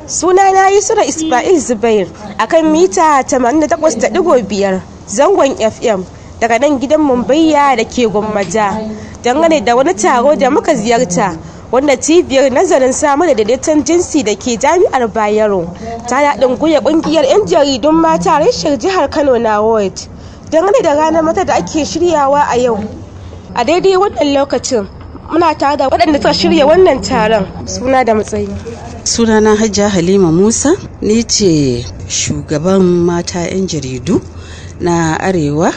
Suna na Yusra Ismail Zubair akan mita 88.5 zangon FM daga nan gidan Mumbayya da ke Gwammaja dangane da wani taro da muka ziyarta wanda cibiyar nazarin samar da daidaiton jinsi da ke jami'ar Bayero ta haɗin gwiwa ƙungiyar 'yan jaridun mata reshen jihar Kano na Ward dangane da ranar mata da ake shiryawa a yau a daidai wannan lokacin muna tare da waɗanda suka shirya wannan taron suna da matsayi sunana hajja halima musa ni ce shugaban mata 'yan jaridu na arewa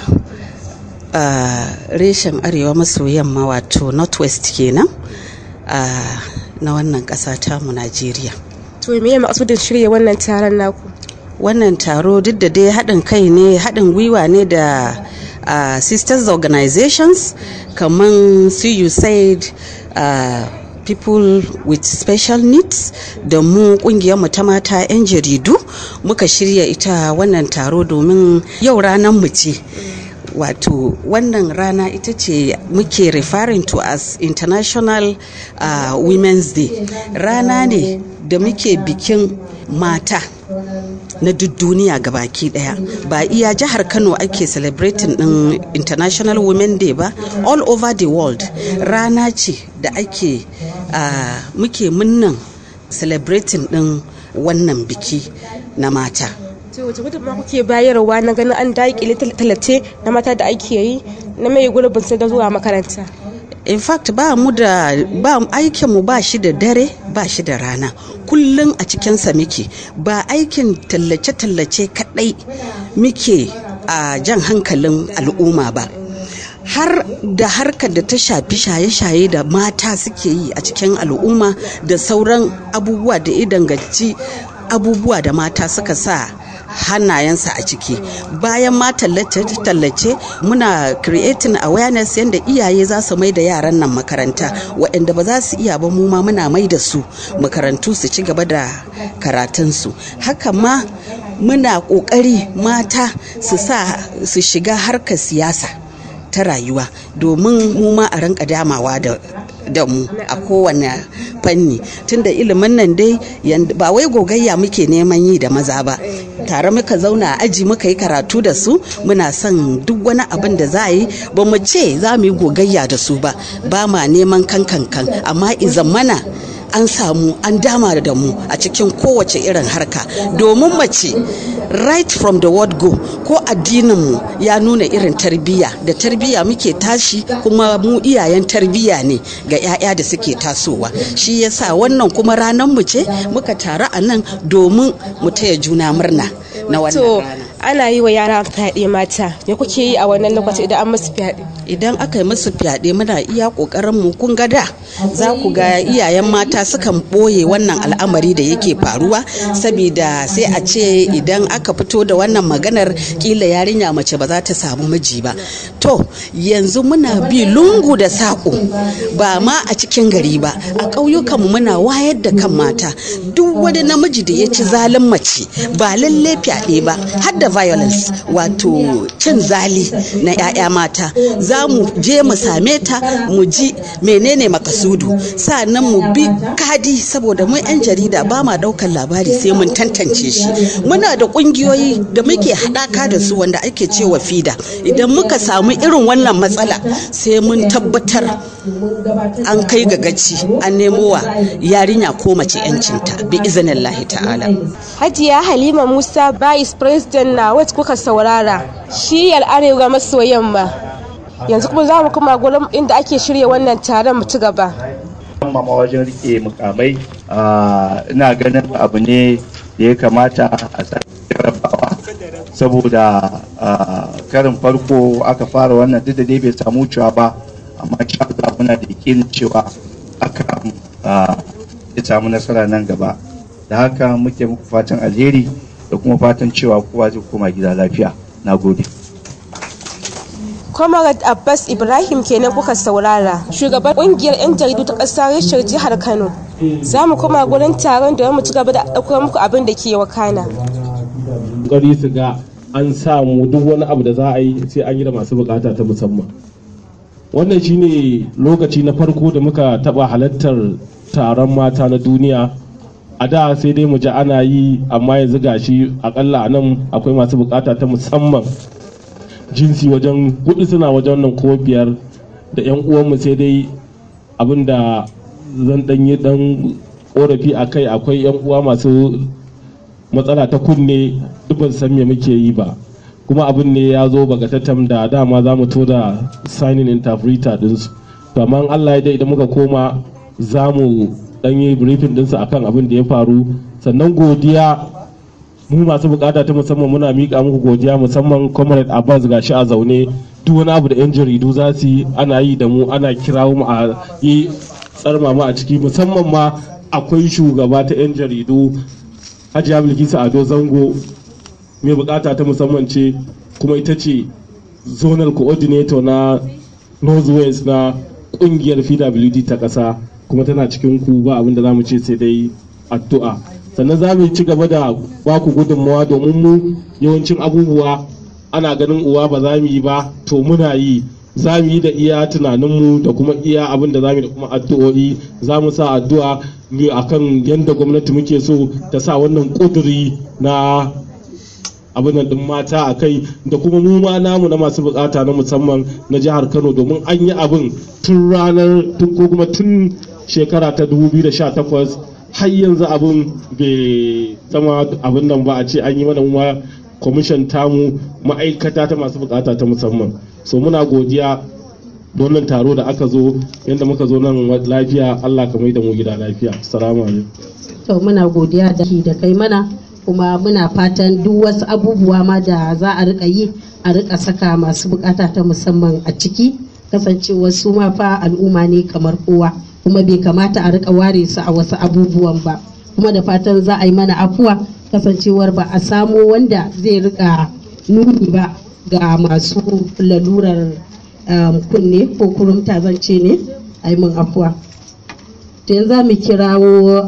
a reshen arewa maso yamma wato northwest kenan a na wannan ƙasa tamu najeriya to me maksudin shirya wannan taron naku wannan taro duk da dai haɗin kai ne haɗin gwiwa ne da uh, sisters organizations kamar su usaid uh, people with special needs da mu mu ta mata 'yan jaridu muka shirya ita wannan taro domin yau ranar mu ce wato wannan rana ita ce muke referring to as international uh, women's day rana ne da muke bikin mata na duk duniya baki daya ba iya jihar kano ake celebrating din international women day ba all over the world rana ce da ake uh, muke munnan celebrating din wannan biki na mata to wace gudunmawa kuke bayarwa na ganin an daƙile talace na mata da ake yi na mai gurbin su da zuwa makaranta in fact ba mu da ba aikinmu ba shi da dare ba shi da rana kullum a cikinsa muke ba aikin tallace-tallace kadai muke a jan hankalin al'umma ba har da harkar da ta shafi shaye-shaye da mata suke yi a cikin al'umma da sauran abubuwa da ya danganci abubuwa da mata suka sa hannayensa a ciki bayan ma tallace-tallace muna creating awareness yadda iyaye za su mai da yaran nan makaranta waɗanda ba za su iya ba mu ma muna mai da su makarantu su ci gaba da karatunsu haka ma muna ƙoƙari mata su sa su shiga harkar siyasa ta rayuwa domin mu ma a ranka damawa da da mu a kowane fanni tunda ilimin nan dai ba wai gogayya muke neman yi da maza ba tare muka zauna a aji muka yi karatu da su muna son duk wani abin da za a yi ba mu ce za mu yi gogayya da su ba ba ma neman kankankan amma izan mana an samu an dama da mu a cikin kowace irin harka domin mace right from the word go ko addininmu ya nuna irin tarbiyya da tarbiyya muke tashi kuma mu iyayen tarbiyya ne ga 'ya'ya da suke tasowa shi yasa wannan kuma ranar mu ce muka taru a nan domin mu taya juna murna na wannan rana ana yi wa yara fyaɗe mata me kuke yi a wannan lokaci idan an musu fyaɗe idan aka yi musu fyaɗe muna iya ƙoƙarin mu kun ga da za ku ga iyayen mata sukan ɓoye wannan al'amari da yake faruwa saboda sai a ce idan aka fito da wannan maganar kila yarinya mace ba za ta samu miji ba to yanzu muna bi lungu da saƙo ba ma a cikin gari ba a ƙauyukanmu muna wayar da kan mata duk wani namiji da ya ci zalin mace ba lalle fyaɗe ba har da violence wato cin zali na 'ya'ya mata za mu je mu same ta mu ji menene makasudu sa'annan mu bi kadi saboda mu 'yan jarida ba ma daukan labari sai mun tantance shi muna da kungiyoyi da muke haɗaka da su wanda ake cewa fida idan muka samu irin wannan matsala sai mun tabbatar an kai ga gaci an nemo wa yarinya ko mace 'yancinta bi izinin ta'ala hajiya halima musa vice president na wacce kuka saurara shiyar arewa maso yamma yanzu kuma za mu kuma gurin inda ake shirya wannan taron mu ci gaba mama wajen rike mukamai ina ganin abu ne da ya kamata a rabawa saboda karin farko aka fara wannan duk da dai bai samu cewa ba amma sha muna da yakinin cewa aka ya samu nasara nan gaba da haka muke muku fatan alheri da kuma fatan cewa kowa zai koma gida lafiya na gode Comrade Abbas Ibrahim kenan kuka saurara shugaban kungiyar 'yan jaridu ta ƙasar rishar jihar Kano za mu koma gurin taron da mu ci gaba da ɗaukar muku abin da ke wakana. Ƙari su ga an samu duk wani abu da za a yi sai an yi da masu bukata ta musamman. Wannan shine lokaci na farko da muka taɓa halartar taron mata na duniya a da sai dai mu ji ana yi amma yanzu gashi akalla a nan akwai masu bukata ta musamman jinsi wajen hudu suna wajen nan ko biyar da 'yan uwanmu sai dai abin da zan dan yi dan korafi a kai akwai 'yan uwa masu matsala ta kunne duk ban san me muke yi ba kuma abin ne ya zo bagatattam da dama za mu to da signing interpreter dinsu to amma Allah ya dai idan muka koma za mu dan yi briefing dinsu akan abin da ya faru sannan godiya mu masu bukata ta musamman muna miƙa muku godiya musamman comrade abbas gashi a zaune duk wani abu da yan jaridu za su yi ana yi da mu ana kirawo mu a yi tsarma mu a ciki musamman ma akwai shugaba ta yan jaridu hajiya bilkisu ado zango mai bukata ta musamman ce kuma ita ce zonal coordinator na northwest na kungiyar pwd ta kasa kuma tana cikin ku ba abin da za mu ce sai dai addu'a sannan za mu ci gaba da ba ku gudunmawa domin mu yawancin abubuwa ana ganin uwa ba za mu yi ba to muna yi za mu yi da iya tunaninmu da kuma iya abin da za mu yi da kuma addu'o'i za mu sa addu'a a kan yadda gwamnati muke so ta sa wannan ƙuduri na abin nan din mata a kai da kuma mu ma namu na masu bukata na musamman na jihar kano domin an yi abin tun ranar tun ko kuma tun shekara ta 2018 har yanzu abin bai zama abin nan ba a ce an yi mana ma kwamishin tamu ma'aikata ta masu bukata ta musamman so muna godiya da wannan taro da aka zo yadda muka zo nan lafiya allah ka mai da mu gida lafiya assalamu alaikum to muna godiya da da kai mana kuma muna fatan duk wasu abubuwa ma da za a rika yi a rika saka masu bukata ta musamman a ciki kasancewar su ma fa al'umma ne kamar kowa kuma bai kamata a rika ware su a wasu abubuwan ba kuma da fatan za a yi mana afuwa kasancewar ba a samo wanda zai rika nuni ba ga masu lalurar kunne ko kurumta zance ne a yi min afuwa to yanzu za mu kirawo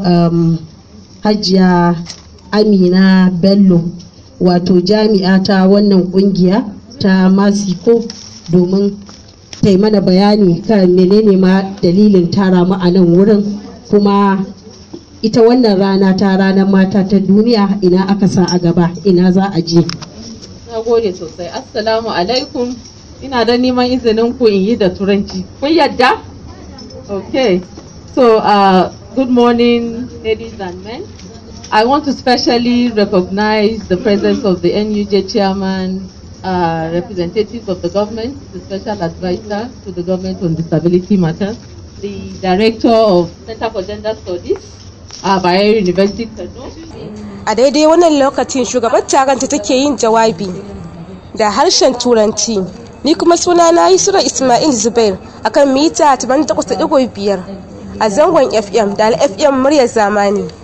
hajiya amina bello wato jami'a ta wannan kungiya ta masiko domin ta yi mana bayani kan menene ma dalilin tara mu a nan wurin kuma ita wannan rana ta ranar mata ta duniya ina aka sa a gaba ina za a je na gode sosai assalamu alaikum ina da neman izinin ku in yi da turanci kun yadda okay so uh, good morning ladies and men I want to specially recognize the presence of the NUJ chairman, uh, representatives of the government, the special advisor to the government on disability matters, the director of Center for Gender Studies, uh, Bayero University, Kano. a daidai wannan lokacin shugabar taron ta take yin jawabi da harshen turanci ni kuma suna na yi sura ismail zubair akan mita 88.5 a zangon fm da fm muryar zamani